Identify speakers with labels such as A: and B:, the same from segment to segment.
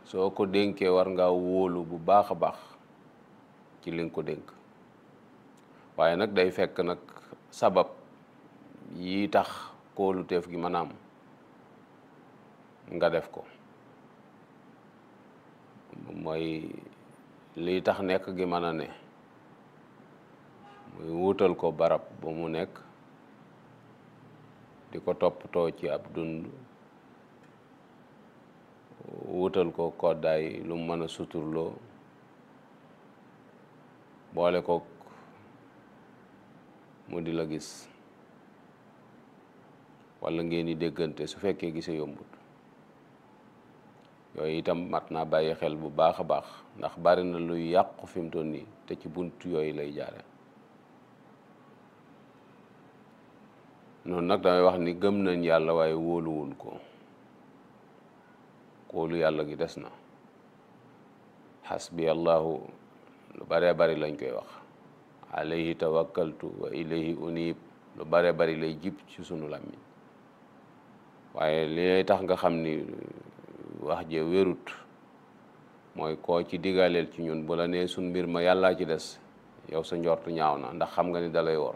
A: soo ko dénkee war ngaa wóolu bu baax a baax ci li nga ko dénk waaye nag day fekk nag sabab yi tax kóoluteef gi mën a am nga def ko mooy liy tax nekk gi mën a ne muy wutal ko barab ba mu nekk di ko toppatoo ci ab dund wutal ko koddaay lu mu mën a suturloo boole ko mu di la gis walla ngeen di déggante su fekkee gise yombut yooyu itam mat naa bàyyi xel bu baax a baax ndax bari na luy yàqu fi mu toll nii te ci bunt yooyu lay jaare noonu nag damay wax ni gëm nañ yàlla waaye wóoluwun ko kóolu yàlla gi des na xasbi allahu lu baree bari lañ koy wax alayhi tawakkaltu wa ilayhi unib lu baree bari lay jib ci sunu làmmiñ waaye li lay tax nga xam ni wax je wérut mooy koo ci digaleel ci ñun bu la nee suñ mbir ma yàllaa ci des yow sa njortu ñaaw na ndax xam nga ni dalay wor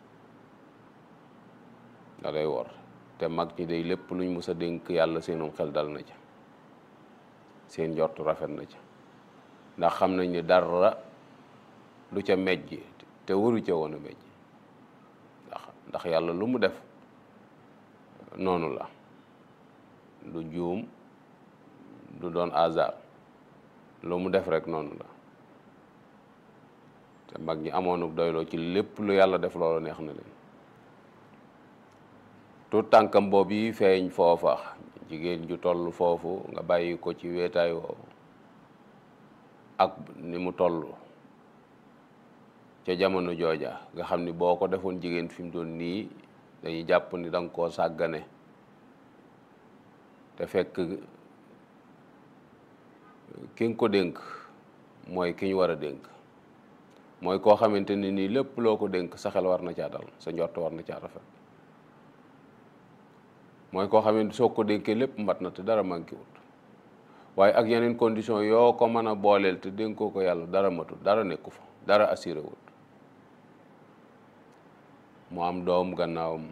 A: dalay wor te mag ñi day lépp luñ mus a dénk yàlla seenum xel dal na ca seen njortu rafet na ca ndax xam nañ ni dara du ca mejj te waru ca woon a mejj ndax ndax yàlla lu mu def noonu la du juum du doon hasard lu mu def rek noonu la te mag ñi amoonu doyloo ci lépp lu yàlla def loolu neex na leen tout tànkam boobu yi feeñ foofa jigéen ju toll foofu nga bàyyi ko ci weetaay woowu ak ni mu toll ca jamono jooja nga xam ni boo ko defoon jigéen fi mu doon nii dañuy jàpp ni danga koo sàggane te fekk ki nga ko dénk mooy ki ñu war a dénk mooy koo xamante ni nii lépp loo ko dénk sa xel war na caa dal sa njort war na caa rafet mooy koo xamante soo ko dénkee lépp mat na te dara manqué wut waaye ak yeneen condition yoo ko mën a booleel te dénkoo ko yàlla dara matut dara nekku fa dara assuré wut mu am doom gannaawam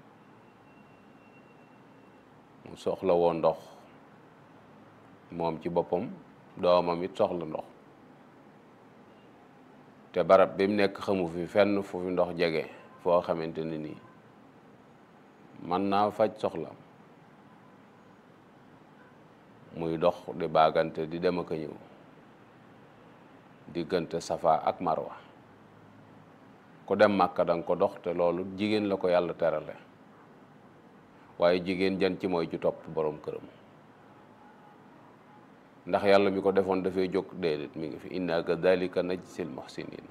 A: mu soxla woo ndox moom ci boppam doomam it soxla ndox te barab bi mu nekk xamu fi fenn fu fi ndox jege foo xamante ne nii mën naa faj soxlam muy dox di baagante di dem ak a ñëw diggante safa ak marwa ku dem màkka danga ko dox te loolu jigéen la ko yàlla terale waaye jigéen jan ci mooy ci topp boroom këram ndax yàlla mi ko defoon dafay jóg déedéet mi ngi fi inna kadhalika najzil muhsinina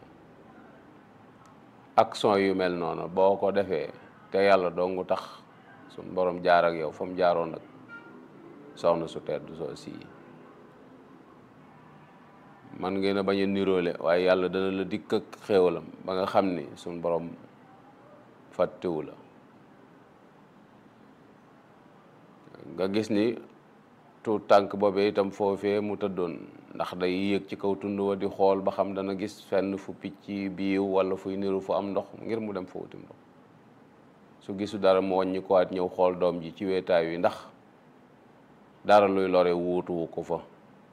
A: action yu mel noonu boo ko defee te yàlla dongu tax suñ borom jaar ak yow fa mu jaaroon nag soxna su tedd soo sii man ngeen a bañ a niroole waaye yàlla dana la dikk ak xéewalam ba nga xam ni suñ borom fàttewu la nga gis ni tuut tànk boobee itam foofee mu tëddoon ndax day yéeg ci kaw tund wa di xool ba xam dana gis fenn fu picc biiw wala fuy niru fu am ndox ngir mu dem fa wutim ndox su gisu dara mu wàññi ko waat ñëw xool doom ji ci weetaay wi ndax dara luy lore wuutuwu ko fa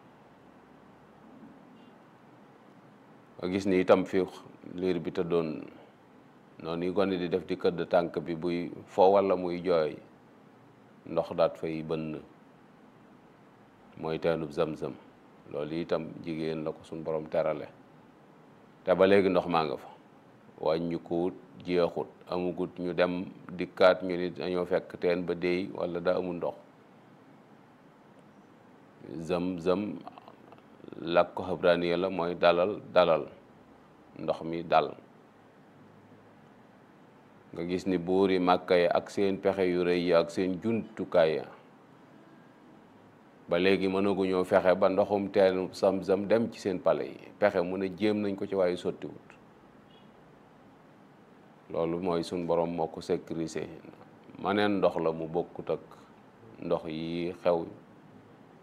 A: nga gis ni itam fi liir bi tëddoon noonu yi gone di def di këdd tànk bi buy fo wala muy jooy ndox daat fay bënn mooy teenub zam-zam loolu itam jigéen la ko suñ borom terale te ba léegi ndox maa nga fa wàññi ko wut jeexut amugut ñu dem dikkaat ñu ni dañoo fekk teen ba déy wala da amul ndox zam-zam làkk ko xabraaniya la mooy dalal dalal ndox mi dal nga gis ni buur yi màkka yi ak seen pexe yu rëy yi ak seen jumtukaay ya ba léegi mënaguñoo fexe ba ndoxum teen sam-sam dem ci seen pale yi pexe mu ne jéem nañ ko ci waaye sottiwut loolu mooy suñ borom moo ko sécurisé maneen ndox la mu bokkut ak ndox yi xew